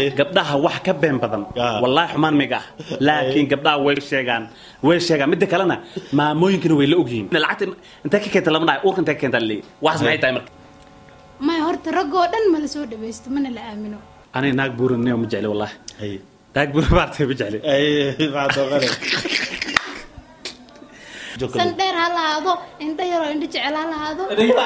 gabdhaha wax ka been badan Ah. wallaahi xumaan miga ah laakiin gabdhaha way sheegaan way sheegaan midda kalena maamooyinkana way la ogyihiin lacagta intee ka keenta lama dhahay uurka intee ka keenta la leeyahy waxaas maxay tahay marka maya horta raggoo dhan mala soo dhawaysto mana la aamino aniga naag buuran nio ma jecli wallaahi Haye. naag buuran baartay ma jecli Haye, maxaa dooqane? Joker. san dheer ha lahaado indho yaroo indho jecel ha lahaado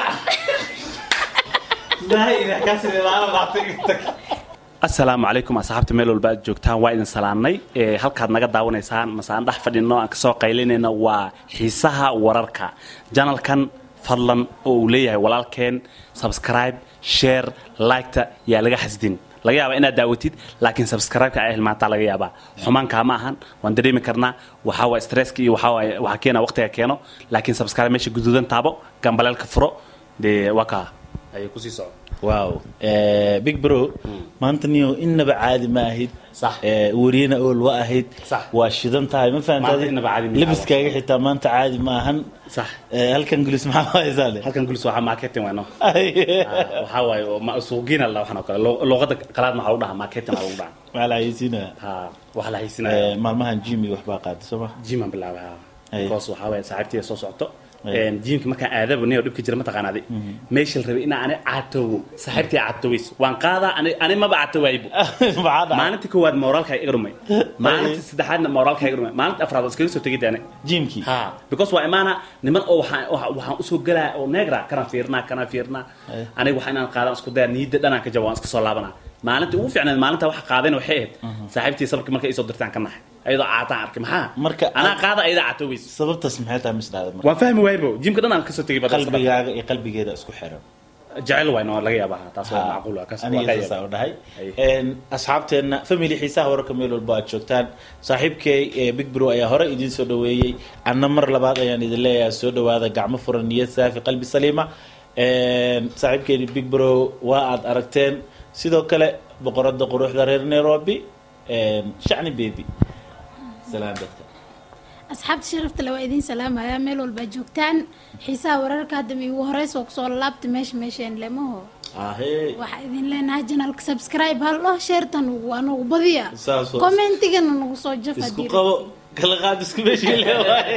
asalaamu calaykum asxaabta meel walba aad joogtaan waa idin salaannay ee halkaad naga daawanaysaan masaan dhex fadhino aan kasoo qaylinayna waa xiisaha wararka janalkan fadlan oo uu leeyahay walaalkeen subscribe share liketa yaa laga xasdin laga yaabaa inaad daawatid laakiin subscribe-ka ay hilmaantaa laga yaabaa xumaankaa ma ahan waan dareemi karnaa waxaa waa stresska iyo waxaa waaye waxaa keena waqtiga keeno laakiin subscribe meesha guduudan taabo gambaleelka furo dee waa kaa ayay kusii socon wow Eh, big bro maanta niyo innaba caadi ma ahid Sax. Eh, wariyana ool wa ahayd Sax. waa shidan tahay ma Maanta innaba caadi ma fahantaadi labiskaaga xitaa maanta caadi ma ahan sax Eh, halkan gulis maxaa haysaa le halkan gulis waxaa marketing wayno waxaa waaye oo ma- suuqiina la waxaan oo kale Lu- luqadda qalaad maxaa lagu dhahaa marketing aa lagu dhahaa maxaa la haysiinaya ha waxa la haysinaya Eh, maalmahan jimi waxbaa qaada soo ma jiman bilaabay ha Ay. because waxaa waaye saaxiibtiya soo socto Ay. jiimka markaan aadaba niyo dhibka jira mataqaanaadi meesha la rabay inaa ani caatoowo saaxiibtii caatoweys waan qaadaa ani ani maba caatowaaybo maxaa dhacay maalintii koowaad moraalka iga dhumay maalintii saddexaadna moraalka iga dhumay maalintii afraad waan iskaga soo tegay daane jimkii ha because waa imaana niman oo waxaan waxa- waxaan usoo galaa oo neegra kana fiirnaa kana fiirnaa Ay. aniga waxa inaan qaadaan isku daya niyadda dhanaan ka jaba waan iska soo laabanaa maalintii ugu fiicnayd maalinta waxa qaadeen waxay ahayd saaxiibtii sababkii markay isoo dirtaan ka naxay ayadoo caataan arkay maxaa Marka anaa aad- qaada ayada caatoweys sababtaas maxay tahay misdhaada marka waan fahmi waaybo jimka dhan aan kasoo tegay bada sabab. qalbigaaga iyo qalbigeeda isku xiran jecel wayno laga yaabaa taas waa macquul waa kaas waa aniga ka saasaa yaabaa u dhahay Ay. Een, asxaabteenna family xiisaha wararka meel walba aad joogtaan saaxiibkay ee big bro ayaa hore idiin soo dhaweeyey anna mar labaad ayaan idin leeyahay soo dhawaada gacmo furan niyad saafi qalbi saliima Een, saaxiibkeeni big bro waa aad aragteen sidoo kale boqorada quruxda reer nairobi een, shacni baby salaan dadka asxaabta sharafta le waa idiin salaamaya meel walbaa joogtaan xiisaha wararka hadda ma igu horeysoo kusoo laabta meesha meesheen lemaho ahee waxaa idin leenahay janalka subscribe hal dhoo sheertan waa nagu badiya Saas waa. commentigana nagu soo jaf isku haddii qabo kala qaad isku meeshii leewaay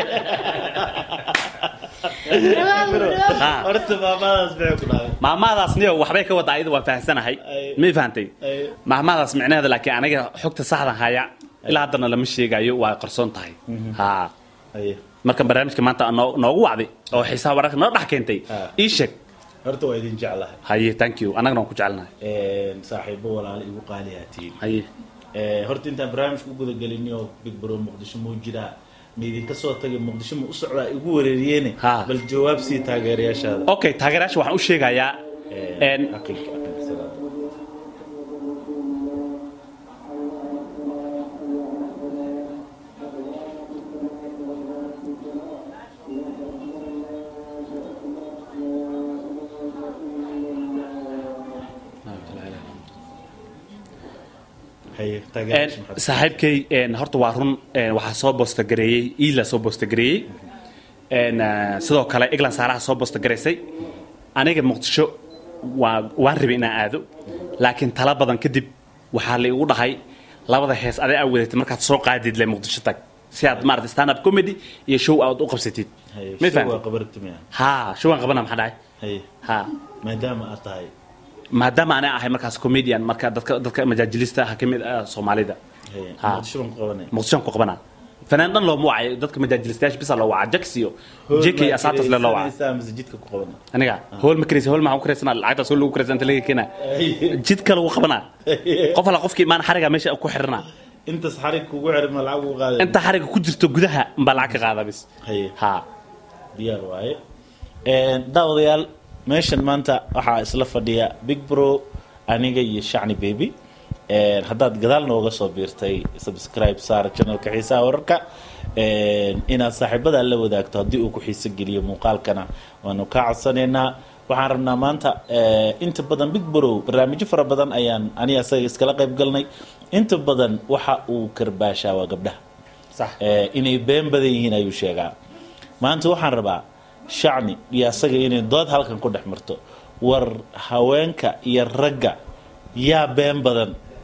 Dhawaad, dhawaad. Ha. horta maamadaas maxay ku dhacday maamadaas niyo waxbay ka wada ayada waan fahamsanahay Ay. may fahantay Ay. maamadaas micnaheeda laakiin aniga xogta saxdan haya ilaa haddana lama sheegayo waa qarsoon tahay ha Haye. marka barnaamijka maanta noo- noogu wacday oo xiisaha wararka noo dhex keentay Ah. ii sheeg horta waa idin jeclahay haye thank you annagana waan ku jecelnahay Een, saaxiibo walaalo igu qaaliyaatiin haye horta intaan barnaamijka u gudagelin oo big bro muqdisho muu jiraa ma idinka soo tagay muqdisho ma u socdaa igu wareeriyeene Ha. bal jawaab sii taageerayaashaada okay taageerayaasha waxaan u sheegayaa Een, een, xaqiiqa, xaqiiqa, salaam. Haye, een, taageerayaasha maxaad- saaxiibkay een, horta waa run een, waxaa soo boostagareeyey iila soo boostagareeyey een, eh, sidoo kale england saaraha soo boostagaraysay aniga muqdisho waa waan rabay inaan aado laakiin tala badan kadib waxaa la igu dhahay labada hees aday aa wadatay markaad soo qaadid le muqdisho tag si aad maarata stand up comedy iyo show aad u qabsatid Haye, may show waa fahamtay qabartimiya. ha showaan qabana maxaa dhahay Haye, ha maadaama aad tahay maadaama anaa ahay markaas comedian marka dadka dadka majaajilista ah ka mid ah soomaalida Haye, Ha. muqdisho baan ku qabanaya muqdishoan ku qabana fanaan dhan looma wacayo dadka majaajilistayaasha bisa loo wacaa jax iyo jk iyo asaabtas le loo wacaa Kiraysanaysaa mise jidka ku qabana aniga hool ma karaysa hool maxaan ku karaysanaa lacagtaas hool lagu karaysan inta laga keenaa jidka lagu qabanaa qof alla qofkii imaan xariga meesha ku xiranaa intaas xarig kugu xiran ma lacag ugu qaaday inta xariga ku jirto gudaha mbaa lacag ka qaadaa bis haye ha diyaar waaye daawadayaal meeshan maanta waxaa isla fadhiya big bro aniga iyo shacni baby Een, haddaad gadaal nooga soo biirtay subscribe saar channelka xiisaha wararka Een, inaad saaxiibada la wadaagto haddii uu ku xiiso geliyo muuqaalkana waanu kaa codsanaynaa waxaan rabnaa maanta eh, inta badan big bro barnaamijyo fara badan ayaan aniga asaga iskala qayb galnay inta badan waxa uu karbaashaa waa gabdhaha sax Eh, inay been badan yihiin ayuu sheegaa maanta waxaan rabaa shacni iyo asaga inay dood halkan ku dhex marto war haweenka iyo ragga yaa been badan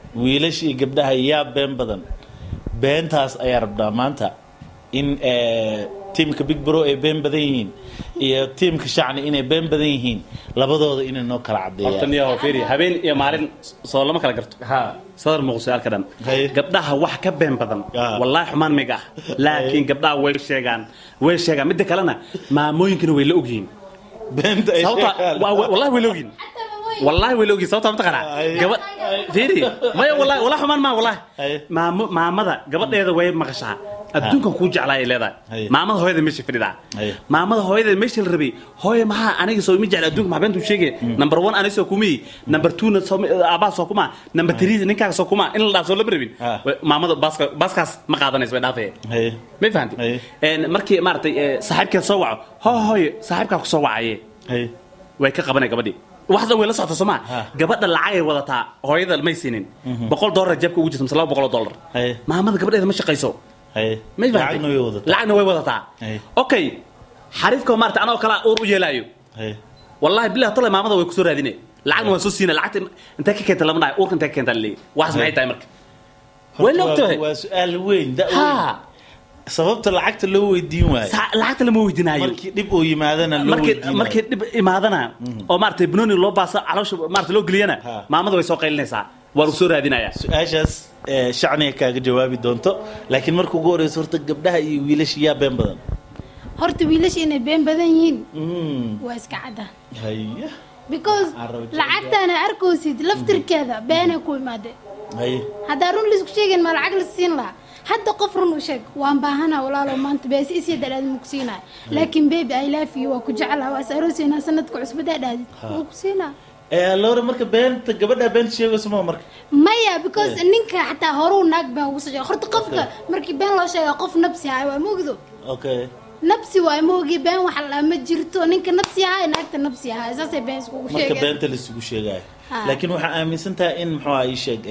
wiilasha iyo gabdhaha yaa been badan beentaas ayaa rabnaa maanta in eh, tiimka big bro ay been badan yihiin iyo tiimka shacni inay been badan yihiin labadooda inay noo kala horta cadeeyaan niyo fiiri habeen iyo maalin soo lama kala garto ha sadar muuqso halka dhan Haye. gabdhaha wax ka been badan Ah. wallaahi xumaan miga ah laakiin gabdhaha way sheegaan way sheegaan midda kalena maamooyinkana way la ogyihiin beenta ay sababta sheegaan. wa- wa- wallahi way la ogyihiin wallahi way la ogyihiin sababta mataqaanaa Haye. gabadh fiiri maya wallahi wallahi xumaan maa wallahi Haye. maamo maamada gabadheeda way maqashaa adduunkan kuu jeclaa ay leedahay Haye. maamada hooyada meesha fadhidaa Haye. maamada hooyada meesha la rabay hooye maxaa aniga soo ima jecla adduunka maxaa beentuu sheegay number one aniga soo kumii number two na soo aabaa soo kuma number three ninkaaga soo kuma in la dhaaf soo lama rabin Ah. Way- maamada baaska baaskaas ma qaadanayso way dhaafaya Haye. may fahanti Haye. Een, markii maaragtay ee, saaxiibkeed soo waco hoo hooye saaxiibkaa ku soo wacaye Haye. way ka qabanay gabadhii waxda way la socota soo maa Ha. gabadha lacagay wadataa hooyada may siinin boqol dollar jeebka ugu jirta mise laba boqol oo dollar Haye. maamada gabadheeda ma shaqayso Haye. may fahanti lacagna way wadataa lacagna way wadataa Haye. okay xariifka maarata anoo kala uur u yeelaayo Haye. wallahi billahi tole maamada way kusoo raadine lacagna waan soo siina lacagta intee ka keenta lama dhahay uurka intee ka keenta laleeyahy waxaas maxay tahay marka way la Waa- ogtahay waa su-aal weyn da weyn ha sababta lacagta loo weydiin waayo sa- lacagta lama weydinaayo markii dhib uu yimaadana loo markii weydiinayo markii dhib imaadana oo maaragtay banooni loo baasa caloosha maaragtay loo geliyana Ha. maamada way soo qaylinaysaa waa lagu soo raadinayaa su-aashaas eh, shacniga kaaga jawaabi doonto laakiin marka ugu horeyso horta gabdhaha iyo wiilasha yaa been badan horta wiilasha inay been badan yihiin Mm, waa iska cadda haya because Carro jecel. lacagtaana arkoosid laftirkeeda beenay ku imaade haya haddaa run laisku sheegin ma lacag la siin lahaa hadda qof run u sheeg waan baahana walaalo maanta beesi isii dalaad ma ku siinaya laakiin baby i love you waa ku jecelaha waa is arooseynaa sanadka cusbadaa dhaadid waa ku siinaa Eh, lore marka beenta gabadha beenta sheegayso ma marka maya because ninka xataa horuu naag been ugu soo sheegay horta qofka markii been loo sheega qof nabsi haay waa moogdo okay nabsi waay moogi been wax la ma jirto ninka nabsi ahaa naagta nabsi ahaa saasay been iskugu marka sheegeen beenta laisugu sheegayo Ha. laakiin waxaa aaminsan tahay in muxuu ahaa ii sheeg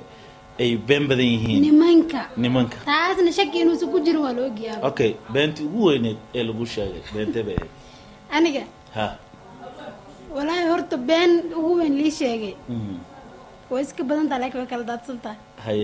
eh, ay been badan yihiin nimanka nimanka taasna shaki inuusan ku jirin waa la ogyahay okay beentii ugu weyneed ee lagu sheegay beentee bay ahayd aniga ha walaahi horta been ugu weyn lii sheegay mhm, way iska badan tahay laakiin way kala daadsan tahay haye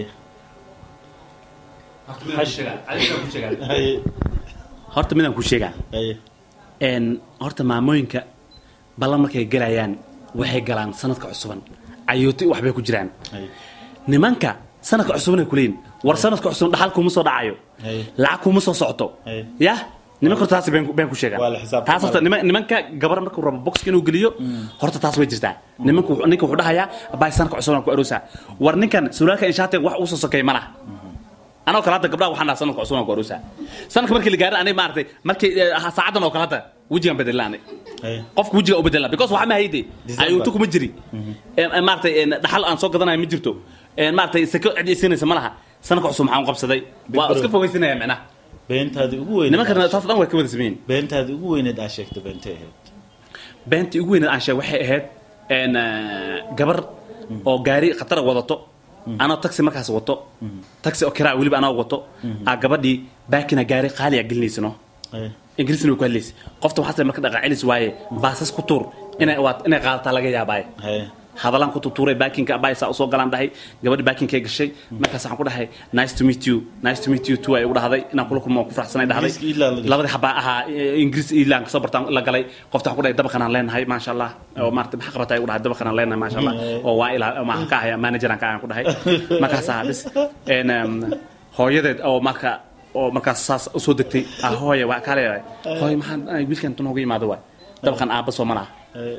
haye horta midaan ku sheegaa haye een horta maamooyinka ballan markay galayaan waxay galaan sanadka cusuban cayooti waxbay ku jiraan haye nimanka sanadka cusubanay kuleeyihin war sanadka cusuban dhaxal kuma soo dhacayo Haye. lacag kuma soo socoto Haye. yah nimanka horta taas been been ku sheegaan Waa la xisaabtamayaa. taas horta niman- nimanka gabar markuu rabo boxka inuu geliyo horta taas way jirtaa nimanka wuxuu- ninka wuxuu dhahayaa abaay sanadka cusuban ku aroosaa war ninkan suraalka inshaatiga wax uu soo sokeey ma laha anoo kale hadda gabdhaha waxaan dhaha sanadka cusub aan ku aroosaa sanadka markii la gaarin aniga maaragtay markii eh, saacadan oo kale hadda wejigaan bedelaa aniga haye qofka wejiga u bedelna because waxa ma hayde December. ayuutu kuma jiri Een, een, maaragtay een, dhaxal aan soo gadanayo ma jirto Een, maaragtay sako cid isinaysa ma laha sanadka cusub maxaan u qabsaday waa Big iska bro. fogeysinaya micnaha beentaadii ugu weyneed nimankana taas dhan way ka wada sameeyeen beentaadii ugu weyneed aa sheegta beentay ahayd beentii ugu weyneed aan sheeg waxay ahayd een, eh, gabar oo gaari khatara wadato anoo taxi markaas wato taxi oo kiraa weliba anoo wato aa gabadhii baakina gaari qaali a gelinaysano haye ingiriisna way ku hadlaysa qofta waxaas marka dhaqaacilis waaye baasas ku tuur inay waa inay qaadataa laga yaabaaye haye hadalaan ku tutuuray baakinka abay saa usoo galaan dhahay gabadhi baakinkay gashay markaas waxaan ku dhahay nice to meet you nice to meet you too ay ugu dhahday inaan kula kulmo waan ku faraxsanay dhahday Ingiriiska Ireland la gashay. labadii xabaa ahaa eh, ingiriis iilaan kasoo bartaan la galay qofta waxaan ku dhahay dabaqan aan leenahay maasha allah oo maarata maxaa qabatay ugu dhahay dabaqan aan leenahay maasha allah oo waa ilaa maxaan ka ahaya manager aan ka ahaan ku dhahay markaas ahaa bis En, em, hooyadeed oo marka oo markaas saas usoo degtay ah hooye waa kaale hooye maxaan ay wiilkan tunooga yimaado waay dabaqan aabba soo malaha haye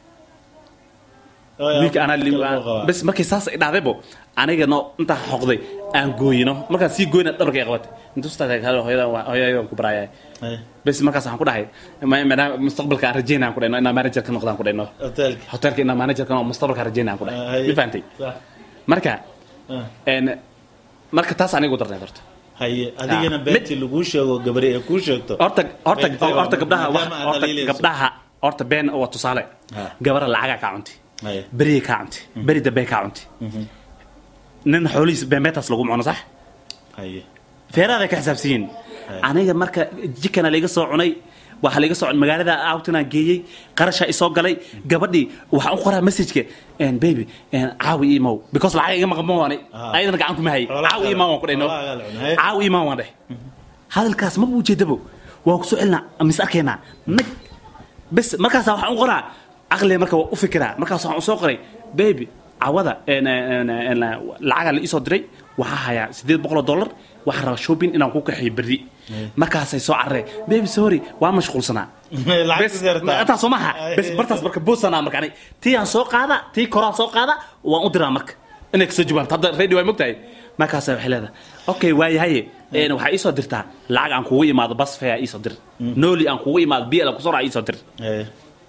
wiilka anaa li- bas markay saas ay dhacdaybo aniga no intaa xoqday aan gooyino markaan sii gooyna dhabarka ay qabatay intustaaa hooyadan waa- hooyadan ku baraaya haye bas markaas waxaan ku dhahay ma- maadaama mustaqbalka aan rajeynaan ku dhayno inaan manager ka noqdaan ku dhayno hotelka hotelka inaan manager ka noqdo mustaqbalka aan rajeynaan ku dhahay haye ma fahantay Sax. marka Ah. en marka taas aniga u darneed horta haye adigana Ah. beentii laguu sheego gabari ee kuu sheegto horta horta Been tahay horta waa- gabdhaha wax maadaama aad horta dhaliilayso. gabdhaha horta been waa tusaale Ha. gabara lacagaa kaa cunti haye berigay kaa cunti beri dambe kaa cunti nin xoolihiis beenbeetaas lagu cuno sax haye feeraaday ka xisaabsan yihiin Hay. aniga marka jikana laiga soo cunay waxaa laga socon magaalada outinaan geeyey qarashaa isoo galay gabadhii waxaan u qoraa messageka baby caawi imow because lacag iga maqan ma waani Ah. ayadana gacan kuma hay Xoolaha caawi imaan waan ku dhahno xoolaha la cunay. caawi imaan waan dheh hadalkaas maba ujeedabo waan kusoo celinaa mis arkaynaa nag bes markaasa waxaan u qoraa caqliga marka waa u fikiraa markaas waxaan usoo qoray baby cawada en- en- en- lacagaa la iisoo diray waxaa hayaa sideed boqol oo dollar waxaan rabaa shopping inaan ku kaxeeyo berri markaasay soo carareen baby sorry waa mashquulsanaa Lacag bes is yartaa. intaas soo maha bes bartaas marka boosanaa marka ani tii aan soo qaada tii koraan soo qaada waan u diraa marka inay kasoo jawaabto hadda radio way mogtahay markaasa waxay leedahay okay waayahaye een, waxaa iisoo dirtaa lacag aan kugu imaado bas fare iisoo dir nooli aan kugu imaado biel aan kusoo raa iisoo dir Haye.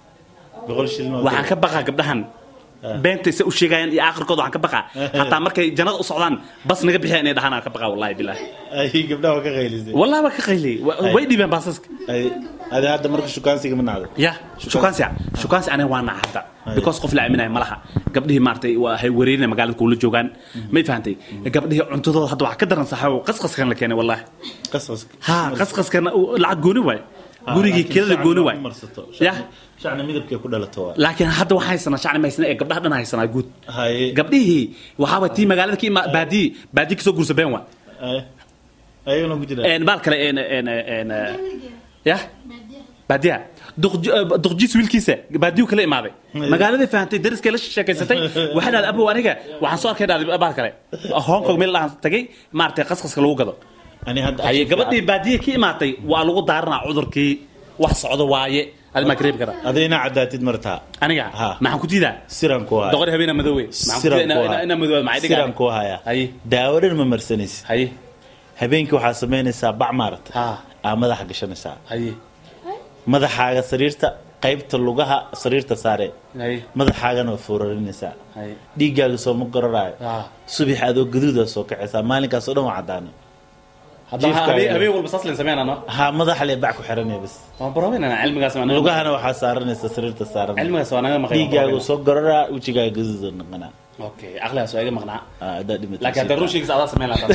boqol shilin oo waxaan ka baqaa gabdhahan beenta se u sheegayaan iyo aakhirkooda waxaan ka baqaa hataa markay jannada u socdaan bas naga bixiya inay dhahaan aan ka baqaa wallahi bilaahi ay gabdhaha waa ka qaylisay wallahi waa ka qayliyey Wa- way dhibeen baasaska ay adi hadda marka shukaansiga ma nacday ya shukaansi shukaansi aniga waa naca hadda because qof la aaminaya ma laha gabdhihii maaragtay waa hay wareerinaya magaalada kuula joogaan may fahantay gabdhihii cuntadooda hadda waxaa ka daran saxaawo qasqaskan la keenay wallahi qasqaska ha qasqaskana uu lacag gooni waay gurigii kelada gooni waay ya shacna midabkay ku dhalato waa laakiin hadda waxaa haysanaa shacni mahaysana ee gabdhaha dhan haysanaa guud haye gabdhihii waxaaba tii magaalada ka ima baadiyi baadiyi kasoo guursa been waa haye ayagana ku jira een baal kale een een een ya baadiya duqjiis wiilkiisa baadiyu kala imaaday magaaladii fahantay dariskay la sheekaysatay waxay dhahday abow aniga waxaan soo arkay dhahday baal kale hong kong meel dhahan tagay maaragtay qasqaska lagu gado ani hadda haye gabadhii baadiya ka imaatay waa lagu daaranaa cudurkii wax socdo waaye adimaa ka reebi karaa adayna cadaatid martaa aniga Ha. maxaan ku diidaa siran ku haya doqor habeena madoowe maxaan ku diidaa inaa- inaa madoowe maxay siran dhigaa ku haya haye daawo dhan ma marsanaysid haye habeenkii waxaa samaynaysaa bac maarata ha aa madaxa gashanaysaa haye madaxaaga sariirta qaybta lugaha sariirta saare haye madaxaagana waa foorarinaysaa haye dhiiggaaga soo ma gororaayo ha subax adoo gaduuda soo kacaysaa maalinkaas oo dhan waa cadaana haddaba Jiifka habeen ayaa- habeen walba saas leen sameynaa no ha madaxa lee bac ku xiranaya bas waan barabeynana cilmigaas waa naga lugahana waxaa saaranaysa sariirta saaran cilmigaas waa naga maqan dhiiggaagu soo gororaa wejigaaga gaduuda noqonaa okay aqligaas waa iga maqnaa Ah, haddaad dhimatay laakiin hadda ruushigiisa adaa sameyn lahaa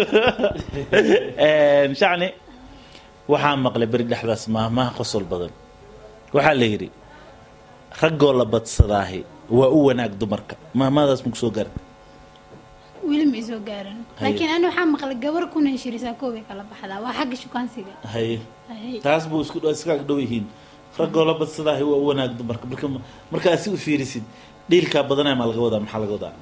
Een, shacni waxaa maqlay beri dhexdaas maahmaha qosol badan waxaa la yidhi raggoo la badsadaahi waa u wanaag dumarka maahmahadaas maku soo garan weli ma isoo gaaran laakiin ani waxaa maqlay gabar kuna heshirisaa koobay kala baxdaa waa xagga shukaansiga haye Hay. taas buu isku iska ag dhow yihiin raggoo la badsadaahi waa u wanaag dumarka marka markaa si u fiirisid dhiilkaa badanaya maa laga wadaa maxaa laga wadaa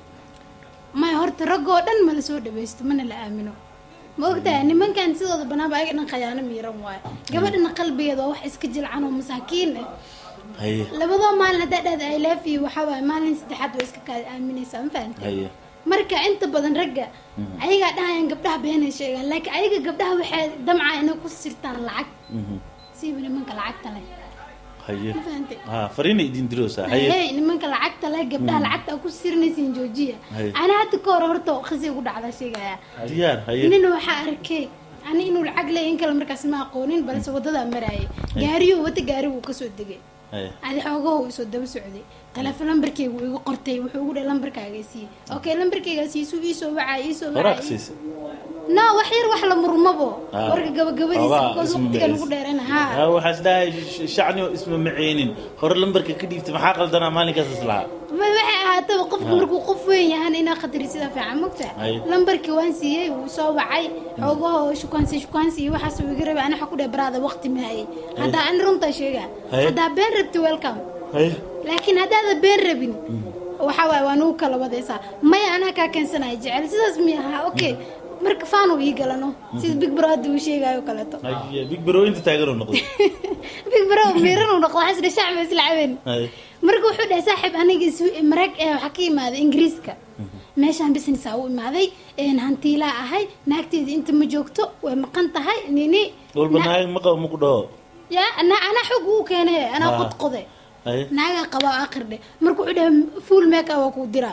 maya horta raggoo dhan mala soo dhawaysto mana la aamino ma ogtahay nimankan sidooda banaanba ayaga dhan khayaano miiran waayo gabadhana qalbigeeda waa wax iska jilcan oo masaakiin ah haye labadoo maalin haddaa dhahda i love you waxaa waaye maalin saddexaad waa iska kaada aaminaysaa ma fahantay haye marka inta badan ragga ayagaa dhahayaan gabdhaha beenay sheegaan laakiin ayaga gabdhaha waxay damcaa inay ku sirtaan lacag Mhm. siiba nimanka lacagta leh haye ma fahantay ha fariina idin diroosaa haye hey nimanka lacagta leh gabdhaha lacagta ku sirinaysiin joojiya Haye. ana hadda ka hor horta khasi ugu dhacda sheegaya diyaar haye nina waxaa arkay ani inuu lacag leeyahay in kale markaas ma aqoonin balse wadadaa maraayay gaariyuu wata gaari wuu kasoo degay haye adi xoogaho isoo daba socday taleefon lambarkeyga uu igu qortay wuxuu ugu dhahay lambarkaaga siiyey okay lambarkeyga siisuu iisoo wacaa iisoo horaa wacaa siisa no wax yar wax la murmabo Ah. warka gabagabadiisa Xoogaa because isma waqtigan maciis. ugu dheerana ha ha waxaa is dhahay sh- shacni oo isma maceynin hore lambarka ka dhiibtay maxaa qaldanaa maalinkaas islahaa Ma- waxay ahaataba qofku markuu qof weyn yahan inaa khatari sida fiican mogta Ay. lambarkii waan siiyey wuu soo wacay xoogaho shukaansi shukaansi iyo waxaas uu iga rabay ana waxa ku dheh baraada waqti mahayay haddaa ani runtaa sheegaa Ay. haddaa been rabti welcome haye laakiin haddaada been rabin waxa waaye waa nugu kala wadaysaa maya anaa kaa keensanaya jecel sidaas miyaha okay marka faanu ii galano sida big bro hadda uu sheegayo kaleeto haye big bro inta taagan oo noqday big bro miiran uu noqdo waxaas dhe shacbi isla cabeen haye marka wuxuu dhahay saaxiib aniga is- marag ee waxaa ka imaaday ingiriiska meeshaan businessaa u imaaday een hantiilaa ahay naagteeda inta ma joogto way maqan tahay nini walba na- naag ma qabo ma ku dhaho ya ana- anaa xog uu keenay anaa Ah. qodqode haye naagaa qabaa akhir dhe marka wuxuu dhahay full make up waa kuu diraa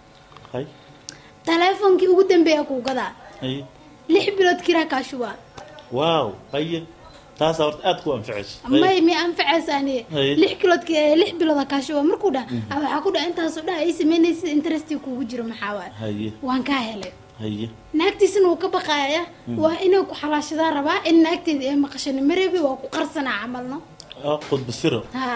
haye taleefonkii ugu dambeeya kuu gadaa haye lix bilood kiraa kaa shubaa waaw haye taas horta aad ku anficayso may mi anfacaysa ani Haye. lix kiloodka ee lix bilooda kaasho waa markuu dhah ah, waxaa ku dhah intaasoo dhah ay samaynaysid interesti kugu jiro maxaa waay haye waan kaa helay haye naagtiisina wuu ka baqaaya waa inay ku xalaashadaa rabaa in naagteeda ee maqashani marebi waa ku qarsanaa camalno oo qudbasiro ha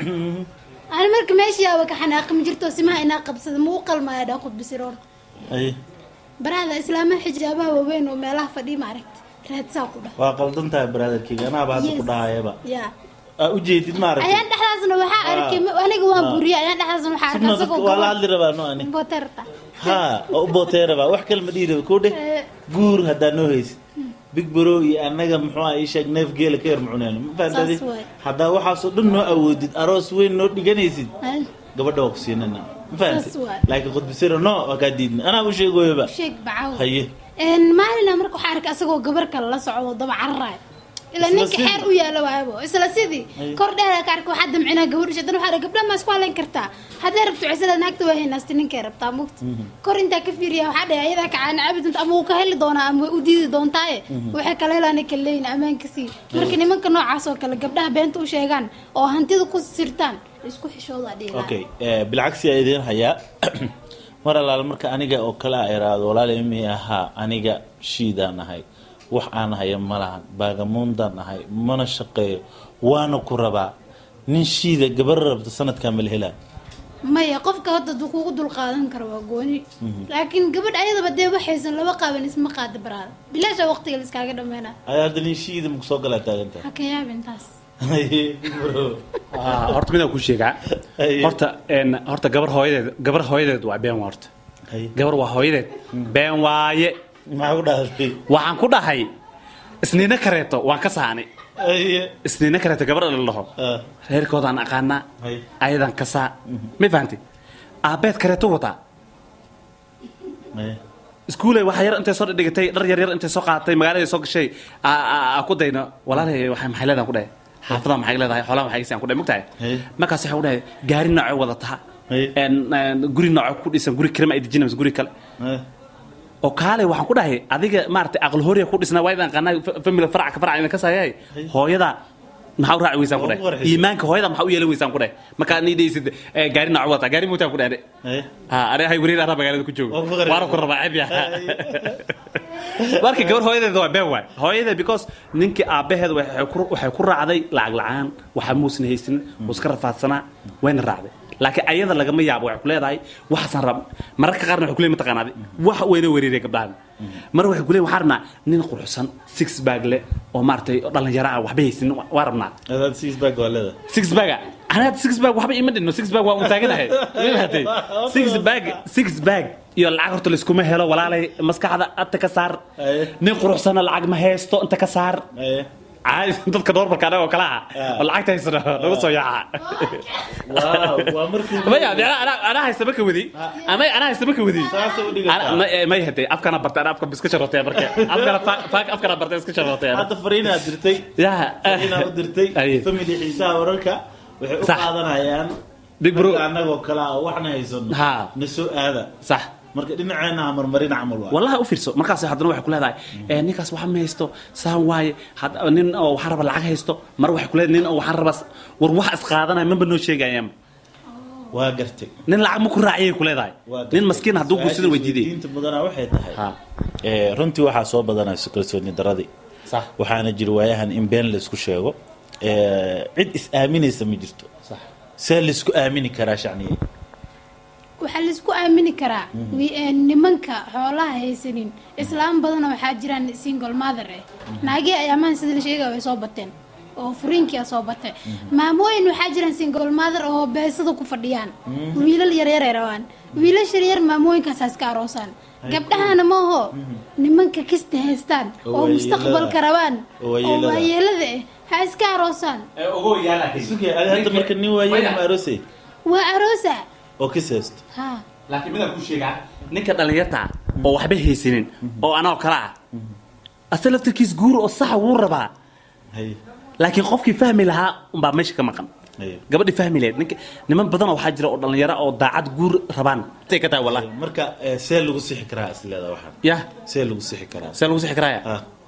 ani marka meesha yaaba ka xanaaqi ma jirto simaha inaa qabsada ma u qalmaya dhaa khudbisiroor haye barahda islaamaha xijaabaha waaweyn oo meelaha fadhiya ma aragti raadsaa ku dhah waa qaldan tahay brotherkeyga anaaba hadda ku Yes. dhahayaba ya aa ujeedid maaragtay ayaan dhexdaasna waxaa arkay aniga waan buuriya ayaan dhexdaasna waxaa arkay Sima asagoo dadka waa la hadli rabaa no ani boterta ha oo u bootee rabaa wax kale ma dhihi raba koo dheh Eh. guur haddaa noo haysid big bro iyo annaga muxuu ah ii sheeg neef geela ka yar mucuneen ma fahantaadi Saas waay. haddaa waxaasoo dhan noo awoodid aroos weyn noo dhiganaysid Ay, gabadha waa ku siinana ma fahantay Saas waay. laakiin khudbasiro no waa kaa diidna anaa u sheegoyaba sheeg bacaw haye een maalina marka waxaa arkay asagoo gabar kale la socdo daba cararaay ila Isla ninka sidii? xeer u yaala waayabo isla sidii Ay. kor dheer ka arkay waxaa damcinaa gabadh shadan waxaa dhahay, gabdhaha ma isku halayn kartaa hadday rabto cisada naagta waa haynaasti ninkay rabtaa mugta kor intaa ka fiiriya waxaa dhahay ayadaa kacaana cabi doonta ama wuu ka heli doonaa ama way u diidi doontaaye waxay kala helaana kaleyn ammaanka sii marka nimanka noocaas oo kale gabdhaha beenta u sheegaan oo hantida ku sirtaan isku xishooda dhihi lahaa. okay eh, bilcagsi aa idiin hayaa mar allaale marka aniga oo kale a iraado walaal imi ahaa aniga shiidaan ahay wax aan haya ma lahan baagamuundaan ahay mana shaqeeyo waana ku rabaa nin shiida gabar rabta sanadkaa ma la helaa maya qofka hadda duu kugu dul qaadan karo waa gooni laakiin gabadh ayadaba dee waxaysan laba qaaban isma qaada baraada bilaasha waqtiga la iskaaga dhameyna ayaa hadda nin shiida maku soo galaa taagantaa ha ka yaabin taas bro Ah, horta midaan ku sheegaa Haye. horta een, horta gabar hooyadeed gabar hooyadeed waa been waa horta Haye. gabar waa hooyadeed been waaye maxaa ku dhahday waxaan ku dhahay isniina kareeto waan ka saani Haye. isniina kareeto gabar la dhaho Ah, reerkoodaan aqaanaa Haye. ayadan kasaa ma fahanti aabeed kareeto wataa haye. iskuuley waxa yar intay soo dhigatay dhar yar yar intay soo qaadatay magaalada soo gashay aa- aa aa ku dayno walaalay waxay maxay leedahay ku dhahay xaafadaha maxay leedahay xoolaha maxay gasaan ku dhahay mugtahay Hey. markaas waxay ku dhahay gaari noocay wadataa Hey. een een, guri nooco ku dhisan guri kirma ay dejinayso guri kale Haye. oo kaale waxaan ku dhahay adiga maaragtay aqal horiya ku dhisnaa waa idaan qanaa family farac ka farac idin ka saayay hooyada maxaa u raaci weysaan ku Waa dhahay ugu warxisay. iimaanka hooyada maxaa u yeelan weysaan ku dhahay markaa nii dhaysid eh, gaari nooco wadataa gaari mootaan ku dhahay Haye. ha aniga hay wareer arraa magaalada ku joogo Waa ku qarib. waana ku rabaa ceeb yaha marka gabar hooyadeeda waa been waay hooyadeed because ninkii aabbaheed waxay ku- waxay ku raacday lacag la-aan waxa muusan haysanin wuu iska rafaadsanaa wayna raacday laakiin ayada lagama yaabo waxay ku leedahay waxaasan rab mararka qaarna waxay ku leeyihin mataqaanaadi wax wayna wereeraya gabdhahan mar waxay ku leeyihin waxaan rabnaa nin quruxsan six bag leh oo maaragtay dhalinyaro ah waxba haysanin waa rabnaa Hadaad six bag waa leedahay. six bag anaad six bag waxba ima dhinno six bag waa un taaganahay mahatay six bag six bag iyo lacag horta layskuma helo walaalay maskaxda inta ka saar Aye. nin quruxsana lacag ma haysto inta ka saar Haye. caadi dadka normalka anaga oo kale ah Ah. oo lacagta haysano nagu soo yaaca Wow, waa markii maya de anaa- anaa- anaa haysta ma ka wadi ama anaa haysta ma ka wadi Saasa u dhigataa. Ana- ma- eh, may hatay afkana bartay anaa afka iska sharootay marka afkana fa- fa- afkana bartay iska sharootay hadda fariinaad dirtay yaa fariinaad u dirtay Aye. family xiisaha wararka waxay u Sax. qaadanayaan Big bro. ragga annagoo kale ah oo waxna haysano Ha. na soo aada sax marka dhinaceena ha marmarin camal waa wallahi u fiirso markaas haddana waxay ku leedahay eh, ninkaas waxa ma haysto saan waaye had- nin oo waxaan raba lacag haysto mar waxay ku leedahay nin oo waxaan raba war wax isqaadanaya maba noo sheegayaan waa gartay nin lacag ma ku raaciyay ku leedahay waa gartay. nin maskiin hadduu guursada way diiday diinta mudanaa waxay tahay ha Eh, runtii waxaa soo badanayso kalsooni daradii sax waxaana jira waayahan in been laysku sheego Eh, cid is aaminaysa ma jirto sax see laysku aamini karaa shacniye waxaa laisku aamini karaa wi- ee, nimanka xoolaha haysanin islaam badana waxaa jiraan single mother eh naagii ayaamaan sida la sheegaya way soo bateen oo furiinkia soo batay maamooyin waxaa jiraan single mother oo beesada ku fadhiyaan wiilal yaryar ay rabaan wiilasha yaryar maamooyinkaasaa iska aroosaan gabdhahana maaho nimanka kista haystaan Oo oo waayeelada. mustaqbalka rabaan Oo oo waayeelada. waayeelada ah ha iska aroosaan ogo yaala Sugay, adi hadda marka nin waayeen ma aroosay waa aroosa oo kis haysto ha laakiin midaan ku sheegaa ninka dhalinyarta ah oo waxba haysanin oo anoo kale ah asa laftarkiis guur oo saxa wuu rabaa Haye, laakiin qofkii fahmi lahaa unbaa meesha ka maqan haye. gabadhii fahmi lahayd ninka niman badan oo waxaa jira oo dhalinyaro oo daacad guur rabaan say ka tahay wallahi marka eh, see lagu sixi karaa isleeda waxaan ya see lagu sixi karaa see lagu sixi karaaya Ah,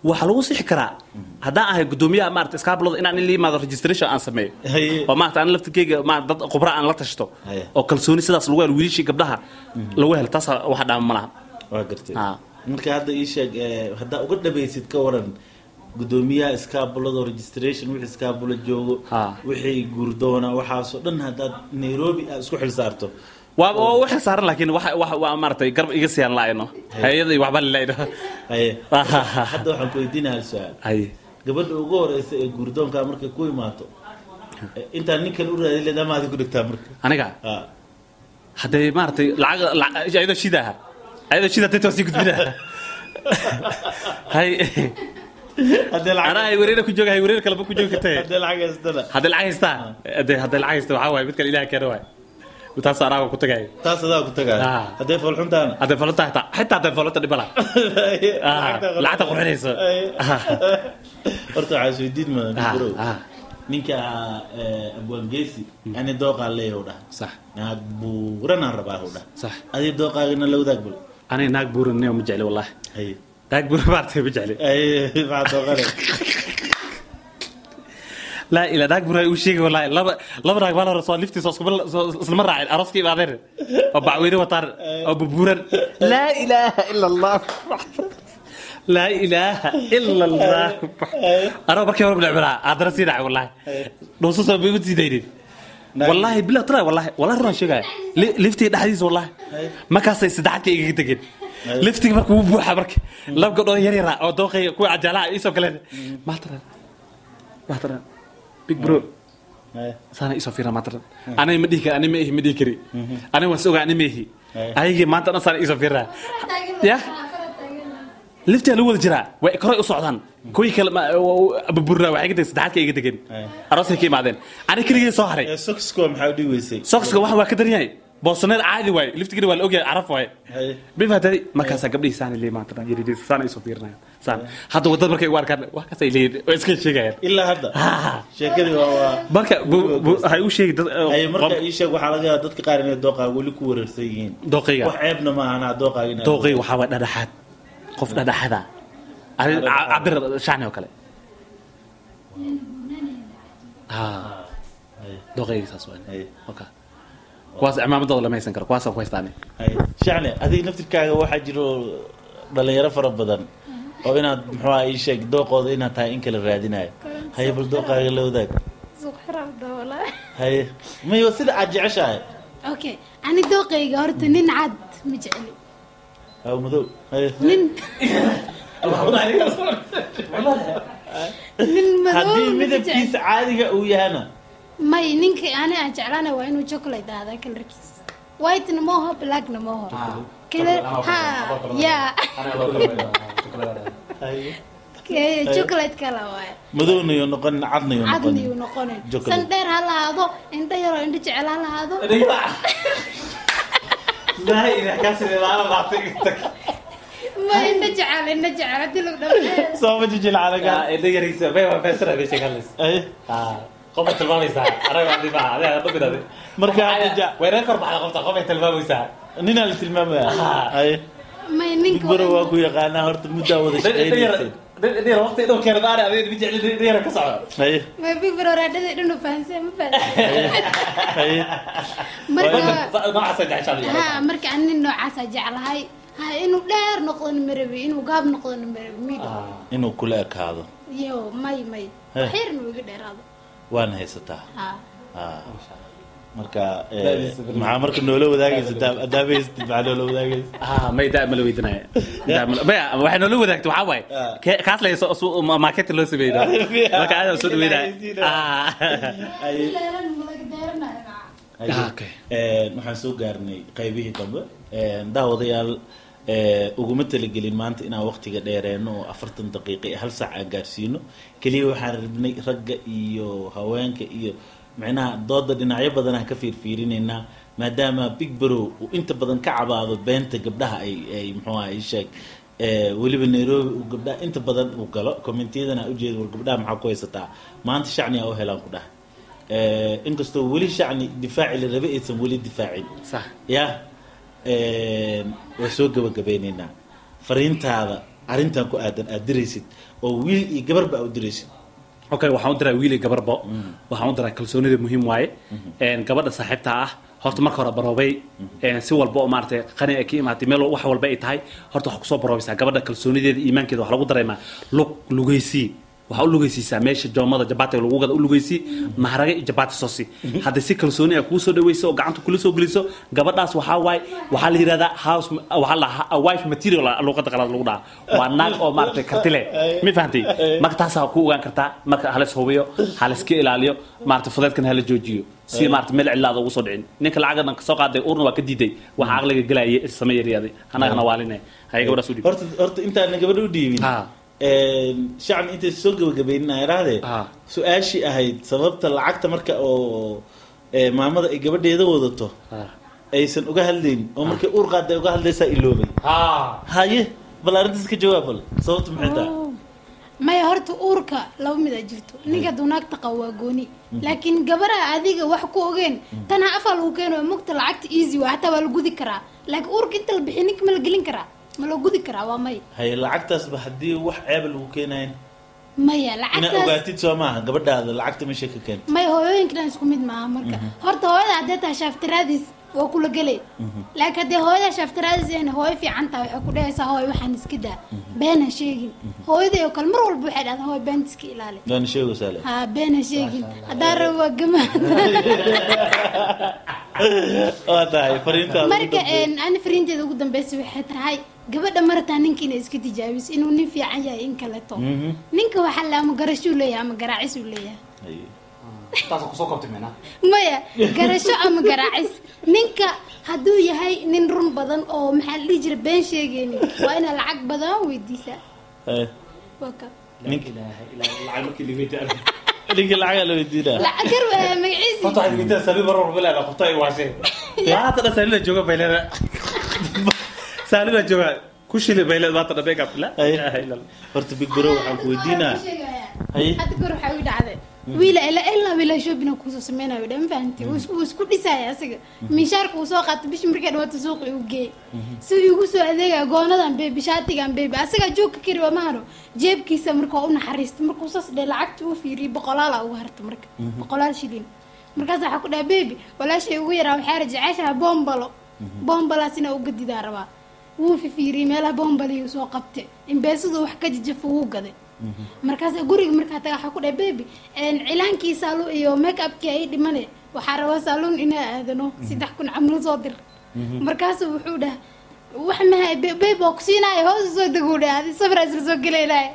waxaa lagu sixi karaa haddaan ahay gudoomiyaha maarata iskaablada inaan in la yimaado registration aan sameeyo Haye. oo maarata aan laftirkeyga ma dad khubra aan la tashto Haye. oo kalsooni sidaas lagu helo wiilashii gabdhaha lagu helo taas waxa dhaama ma laha waa gartay Ah. marka hadda ii sheeg eh, haddaa uga dhabaysid ka waran gudoomiyaha iskaabulada registration wixii iskaabulo joogo Ah. wixii guurdoona waxaasoo dhan haddaad nairobi aad isku xil saarto waa waa u xil saaran laakiin waxa waxa waa maaragtay garab iga siyaan laayno hayada iyo waxba lilayno haye hadda waxaan ku weydiinaya hal su-aal haye gabadha ugu horeysa ee guurdoonka markay ku imaato eh, intaan ninkan u raadin leed ama aad ku dhigtaa marka aniga Ah. hadday maaragtay lacag lacag- ayadoo shidaha ayadoo shida dadka sii gudbinaha hay haddii lacag anaa hay wareer ku jooga hay wareer kaleba ku joogi kartay haddii lacag haystana hadday lacag haystaa hadday hadday lacag haysta waxaa waaye mid kale ilaah keena waay taas anaaga ku tagay taas adaa ku tagaa Ah. hadday foolxuntaana hadday falanta xitaa xitaa hadday falanta dhibala lacagta qurxinayso horta waxaa isweydiin Ah, mudan bro ah. ninka eh, abwaangeesi ani dooqaa leeyahu dhah sax naag buuranaan rabaa hu dhah sax adi dooqaagana la wadaag bal aniga naag buuran neo ma jecli wallahi haye naag buuran maartay ma jecli haye maxaa dooqane laa ilaa naag buuran uu sheegay wallahi laba laba naag baa la hore soo liftiisa iskuma islama raacin arooska imaadeen oo bacweyne wataan oo bubuuran laa ilaaha ila allah laa ilaaha ila allah anoo markii hore bilcbilaa haddana sii dhacay wallahi dhuuso soo bay u sii daynin والله بلا ترى والله والله رنا شيء لفتي دحديس والله ما كاسي سدحتي iga degin liftiga markuu u buuxa marka lab gabdhood yar yar oo dooqay ku ajalaha isoo kale ma tara ma tara big bro haye sana isoo fiira ma tara anay ma dhihi anay ma ihi ma dhihi kari anay waan sogaa anay ma ihi ayagii maanta dhan sana isoo fiira ya liftiga lagu wada jiraa way koray u socdaan kuwii kale burburaa waxay ka degeen saddexaadka iga degeen aroosay ka imaadeen ani keligii soo haray Eh, soxko maxaa u dhigi weysay sokska waxan waa ka daran yahay boosaneed caadi waaye liftigana waa la ogyahay caraf waaye haye bifaatay markaasaa gabdhihii saana leey maanta dhan yaridiis saana isoo fiirinayaan saan hadda wadad markay u arkaan waa kaasay leeyihin waa iska sheegayaan ilaa hadda Ah. sheekadii waa waa marka bu- bu- waxay u sheegi dad haye marka ii sheeg waxaa laga yaabaa dadka qaar inay dooqaaga weli ku wareersan yihiin dooqayga wax ceebna ma ahana dooqaaga inaad dooqayga waxaa waa dhadhaxaad qof dhadhaxada Ari- ca- cabir shacni oo kale Ah, Haye, dooqayga saas waa haye, okay kuwaas cimaamadooda lama haysan karo kuwaasa ku haystaane haye. shacni adiga naftirkaaga waxaa jiro dhalinyaro fara badan oo inaad muxuu ii sheeg dooqooda inaad tahay in kala raadinayo haye bal dooqaaga la wadaag suuq xiraabda walaa haye mayo sida aad jeceshahay okay ani dooqayga horta nin cad ma jecli haw madow haye nin nin madow haddii ma midabkiisa jecli. caadiga uu yahana may ninka ani aan jeclaana waa inuu chocolate ahdaa kalarkiisa whitena mooho blackna mooho kale ha ya haye Ke- chocolate kala waaye madowna yo noqon cadna yo noqon cadni uu noqonin Chocolate. san dheer ha lahaado indho yaroo indho jecel ha lahaado ma indho jecel indho jecel haddii lagu dhameeyo soo ma jijil calaga haye qofa tilmaamaysaa anaga adiba adiga dhubinade marka hadda ja weerar kor baxda qofta qofay tilmaamaysaa ninaa la tilmaamaya haye may big ninka bro waa ku yaqaanaa horta muddaa wada shaqaynaysay waqti dhow keena baari adiga ma jecli dhiyara ka socdo haye may big bro raadhada dhinu fahansan ma fahansan haye marka noocaasa jeceshaada ha marka ani nin noocaasa jeclahay ha inuu dheer noqdona marabi inuu gaab noqdona marabi mido inuu kula ekaado yo may may Heh. xeerna uu iga dheeraado waana haysataa ha Ah. marka eh, maxaa marka noola wadaagaysa adaaba haysatid maxaa noola wadaagaysa ah may daa ma la weydinaya Daa ma la- maya waxay noola wadaagtay waxaa waaye Ah. ke- kaas lay soo- soo- ma- market loo sameeyay marka aad soo dhaweynaya ah Haye. Dheeran ma laga dheeranayo maca. Haye. Ah, okay. Eh, waxaan soo gaarnay qaybihii dambe Eh, daawadayaal eh, uguma talagelin maanta inaan waqtiga dheereeno oo afartan daqiiqa iyo hal saac aan gaarsiino keliya waxaan rabnay ragga iyo haweenka iyo micnaha dooda dhinacyo badan aan ka fiirfiirinaynaa maadaama big bro uu inta badan ka cabaado beenta gabdhaha ay ay muxuu ahay sheeg Eh, weliba nairobi uu gabdhaha inta badan uu galo commentiyadana ujeeda war gabdhaha maxaa ku haysataa maanta shacni aa u helaan ku dhahay Eh, inkastoo weli shacni difaaci la rabe aysan weli difaacin sax ya waa soo gabagabeyneynaa fariintaada arrintan ku aadan aad diraysid oo wiil iyo gabarba aad u diraysid okay waxaan u diraa wiil iyo gabarbo waxaan u diraa kalsoonida muhiim waaye Een, gabadha saaxiibta ah horta marka hore baroobay een, si walba oo maaragtay qani ay ka imaatay meel wax walba ay tahay horta waxaa kusoo baroobaysaa gabadha kalsoonideeda iimaankeeda waxaa lagu dareemaa lug lugeysii waxaa u lugeysiisaa meesha joomada jabaatiga lagu gada u lugeysii maharaga iyo jabaati sosi haddii si kalsooni ay kuu soo dhaweyso oo gacanta kula soo geliso gabadhaas waxaa waaye waxaa la yidhahdaa house waxaa la dhahaa wife material luqada qalaad lagu dhahaa waa naag oo maaragtay karti leh ma fahantay marka taasaa ku ogaan kartaa marka halis hubiyo haliska ilaaliyo maaragtay fudeedkana hala joojiyo si maaragtay meel cilaada ugu soo dhicin ninka lacagan kasoo qaaday urna waa ka diiday waxa aqliga gelaya same yaryaaday annagana waaline haya gabadhaas u dhib horta horta intaana gabadha u dhiibin Ha. shacbi intay soo gabagabaynin ay idhaahdee Ha. su-aashii ahayd sababta lacagta marka oo ee, maamada ay gabadheeda wadato aysan uga hadlayn oo markay uur qaadday uga hadlaysaa iloobay haye bal arrintaas ka jawaab bal sababta maxay tahay Oh. maya horta uurka laba mid a jirto ninka dunaagta qabo waa gooni laakiin gabaraha adiga wax ku ogeen tana afaa lagu keeno mugta lacagta easy waa hataa waa la gudi karaa laakiin uurka inta la bixiy ninka ma la gelin karaa ma la gudi karaa waa may haye lacagtaasba haddii wax ceeba lagu keenayn maya inaad lacagtaas ogaatid soo maaha gabadhaada lacagta meesha ka keenta maya hooyooyinka dhan isku mid maaha marka horta hooyada haddee tahay shaaftiraadiis waa kula gelay laakiin haddee hooyada shaaftiraadiis een hooyo fiican tahay waxay ku dhahaysaa hooy waxaan iska daa beena sheegin hooyadii oo kale mar walba waxay dhahdaa hooy beenta iska ilaali doona sheego saale ها بين شيقين هذا روا جماعة waa tahay fariintaada ugu marka dambeysay. een aan fariinteeda ugu dambeysay waxay tahay gabadha marata ninka inay iska tijaabiso inuu nin fiican yahay in kaleeto Mhm. ninka waxaa la ama garashuu leeyahay ama garaacisuu leeyahay Haye. taas kusoo kabtay meena maya garasho ama garaacis ninka hadduu yahay nin run badan oo maxaa la dhihi jira been sheegaynin waa inaa lacag badan weydiisaa Haye. waa ka Ninka- ilaahay ilaahay lacag markii la weydiiyay ninka lacagaa la weydiinaa lacag gar waa magaciisi Horta waxaad weydiinaysaa saliid mar walba leedahay, qabto ay waasheen. Maanta dhan saliid la jooga bay leedahay. Saliid la jooga, ku shili bay leedahay, maanta dhan make up. La Ay. ilaaha illa Allah. horta big bro waxaan ku weydiinaa Haye. hadda kor waxaa ii dhacday wiila ila ilaa wiila shopping kusoo sameynayo dhan fahanti wuu isku- wuu isku dhisaya asiga minshaarka uu soo qaato bishi markay dhawaato suuqa igu geey si uu igu soo adeegaya goonadan beebi shaatigan beebi asagaa joogka kari waa mahano jeebkiisa marka waa u naxariista markuu saas dhe lacagta uu fiiriyay boqolaala ugu harta marka boqolaal shilin markaas waxaa ku dhaha beebi walaashay ugu yaraa waxaa rajeceshaha boombalo boombalaas inaa u gadidaa rabaa wuu fifiiriyey meelaha boombaliyuu soo qabtay imbeesadu wax ka jajafo wuu gaday markaas guriga markaa taga waxaa ku dhahay bebi cilaankii saaluun iyo make upkii ay dhimane waxaa rabaa saaluun inaa aadano saddex kun camal soo dir markaasu wuxuu dhaha wax mahay bebi waa kusiinaayo hoos soo deguu dhaha adi sawira isla soo gelaynaayo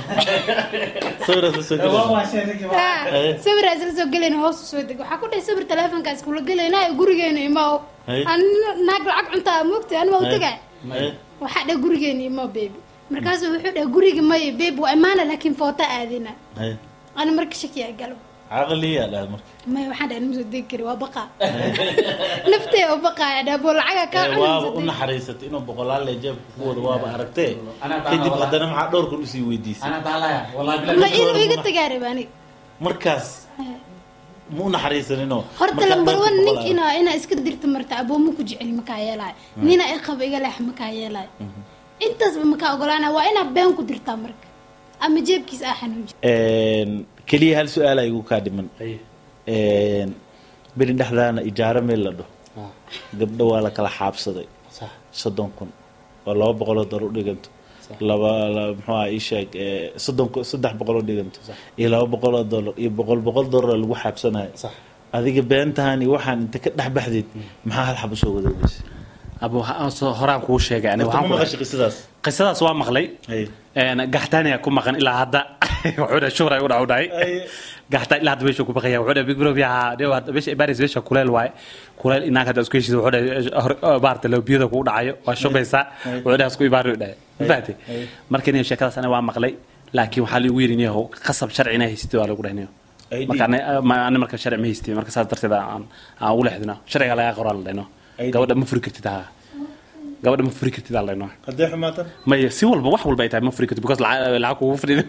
sawiraas la soo gelay sawira isla soo gelayna hoos soo deg waxaa ku dhahay sawir teleefonkaas kula gelaynaayo gurigeena imaaw Hey. an naag lacag cuntaa moogta anima u tagay Haye. waxaa dhahay gurigeena imaaw bebi markaasu wuxuu dhahay guriga maya bebi waa imaana laakiin foota aadina Haye. ana marka shakiyaa galo caqliyaa dhaha marka maya waxaan dhahay nima soo degi kari waa baqaa naftee oo baqaaya dhaabo lacaga kaa Ee, waaba u naxariisatay inuu boqolaal lee jeebka ku wado waaba aragtee Anaa taala kadib walaal. haddana maxaa dhowr kun usii weydiisay Ana taalaya, wallahi ma billahi. inuu iga tagaa raba aniga markaas ma u naxariisaninoo horta markaad lambar beerta one nink boqolaal- inaa inaa iska dirta marta aboomo ku jeceli makaa yeelaayo nina i qaba iga leex makaa yeelaayo intaasba makaa ogolaana waa inaa been ku dirtaa marka ama jeebkiisa aa xanuunji Een, keliya hal su-aal igu kaa dhiman Ay. Een, beri dhexdaana ijaaro meel la dhaho Ah, gabdho waa la kala xaabsaday sax. soddon kun oo laba boqoloo dolar u dhiganto laba la- muxuu aha ii sheeg ee, soddon kun- saddex boqoloo dhiganto iyo laba boqoloo dolar iyo boqol boqol dolar lagu xaabsanayo Sax. adiga beentahan iyo waxaan inta ka dhex baxdeed maxaa hal xabo soo wadaagaysa Abu, ha- soo- horaan kuu sheegay aniga horta waxaan ma ku maqashay qisadaas qisadaas waa maqlay Ay. Een, gaxtaaniya ku maqan ilaa hadda wuxuu dhahay shubray u dhaw dhahay Ay. gaxtaan ilaa hadda meesha ku baqaya wuxuu dhahay big bro biyaha dhew hadda meesha ibaaris meesha kuleel waaye kuleel inaag hadda isku heshiisa wuxuu dhahay hor- oo baarta lowbiyada kugu dhacayo waa shubaysaa wuxuu dhahay isku ibaari u dhahay ma fahatay marka nin sheekadaas aniga waa maqlay laakiin waxaa liigu yidhi niyahow qasab sharci inaa haysatid waa lagu dhahay niyahow ID. marka ani- ma- ani marka sharci ma haysatid marka saas darteed aan aan ugu leexdino sharciga lagaa qoraa la dhahno ID. gabadha ma furi kartid ha gabadha ma furi kartid aa la dhahno haddee xumaatan maya si walba wax walba ay tahay ma furi kartid because lacag lacag kugu fadhido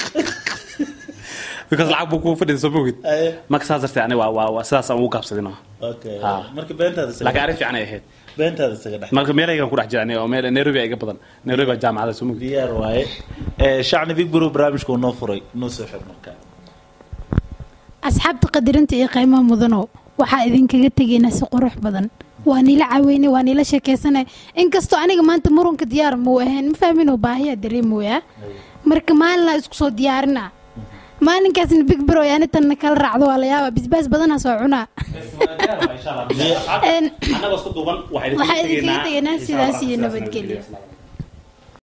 because lacag buu kugu fadhido soo mogid Aye. marka saas darteed aniga waa waa waa sidaas aan ugu gaabsadino okay Ah. marka beentaada laakiin arrin fiican ay ahayd beentaada isaga dhex marka meelaygan ku dhex jira aniga oo meel nairobi iga badan nairobi baa jaamacada sumug diyaar waaye Eh, shacni big bro barnaamijka uu noo furay noo soo xir markaa asxaabta qadarinta iyo qiimaha mudanow waxaa idinkaga tegaynaa si qurux badan waa niila caweynay waa niila sheekaysanay inkastoo aniga maanta murunka diyaar muu ahayn ma fahminoo baahiyaa dareemoyaa marka maalinaa isku soo diyaarina maalinkaasna big bro yani tanna kala raacdo waa la yaaba bisbaas badanaa soo cunaa Een, anagoo isku duuban waxaa idinkaga tegaynaa sidaas iyo nabadgelyo